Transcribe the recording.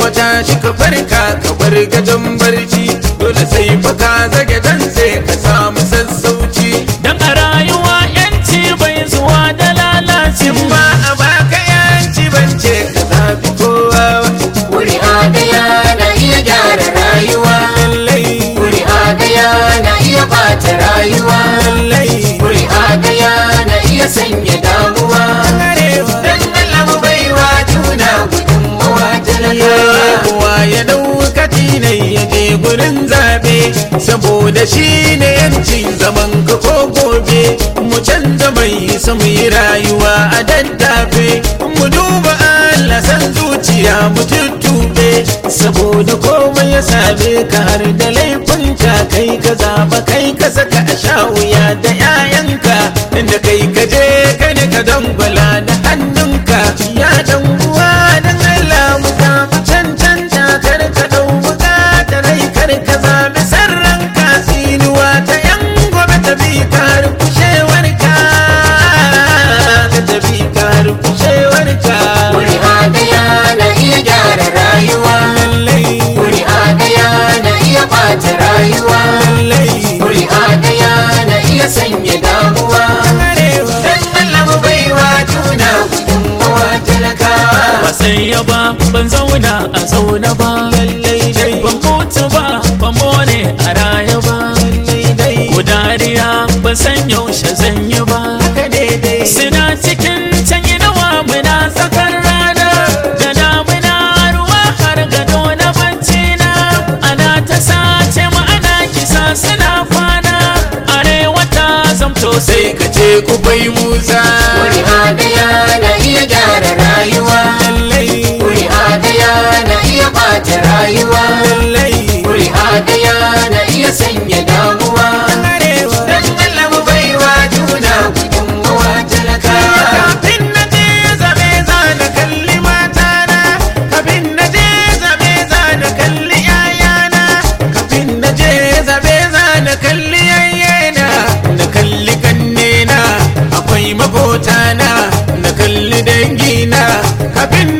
wata shi ka farka ka bar gajen barci dole sai fa ka zage dan sai ka samu sassauci Dan a rayuwa yanci bai zuwa da lalaci in ba a baka yanci bance ka zabi kowa ba. Kuri'a daya na iya gyara rayuwa lallai Kuri'a daya na iya bata rayuwa lallai Kuri'a daya na iya sanya damuwa arewa Dan Allah mu baiwa juna gudunmawa talaka kowa ya dauka tinai ya je gurin zabe saboda shi ne yancin zaman ka ko gobe mu canza mai su mu yi rayuwa a daddafe mu duba Allah san zuciya mu tuttube saboda komai ya same ka har da laifin ka kai ka zaba kai ka saka a sha wuya da 'ya'yanka inda kai ka je ka ne ka dangwala da hannunka ya dan uwa dan Allah mu samu cancanta kar ka dau bukata rai kar ka zabi sarran ka tsinuwa ta yan gobe ta bi ka har kushewar ka ta bi ka har kushewar ka Kuri'a daya na iya gyara rayuwa lallai Kuri'a daya na iya bata rayuwa lallai Kuri'a daya na iya sanya damuwa arewa Dan Allah mu baiwa juna gudunmawa talakawa ba sai ya ba ban zauna a zaune ba lallai dai ban mutu ba ban more a raya ba lallai dai ko dariya ban san yaushe zan yi ba ka daidai suna cikin can nawa muna tsakar rana da damuna ruwa har gado na bacci na ana ta sace mu ana kisa suna kwana arewa ta zamto sai sai ka ce ku bai musa Kuri'a daya na iya gyara rayuwa lallai Kuri'a daya na iya bata rayuwa lallai Kuri'a daya na iya sanya damuwa arewa Dan Allah mu baiwa juna gudunmawa talakawa kafin na je zabe za na kalli matana kafin na je zabe za na kalli yayana kafin na je zabe za na kalli yayyena na kalli kannena akwai makotana na kalli dangina kafin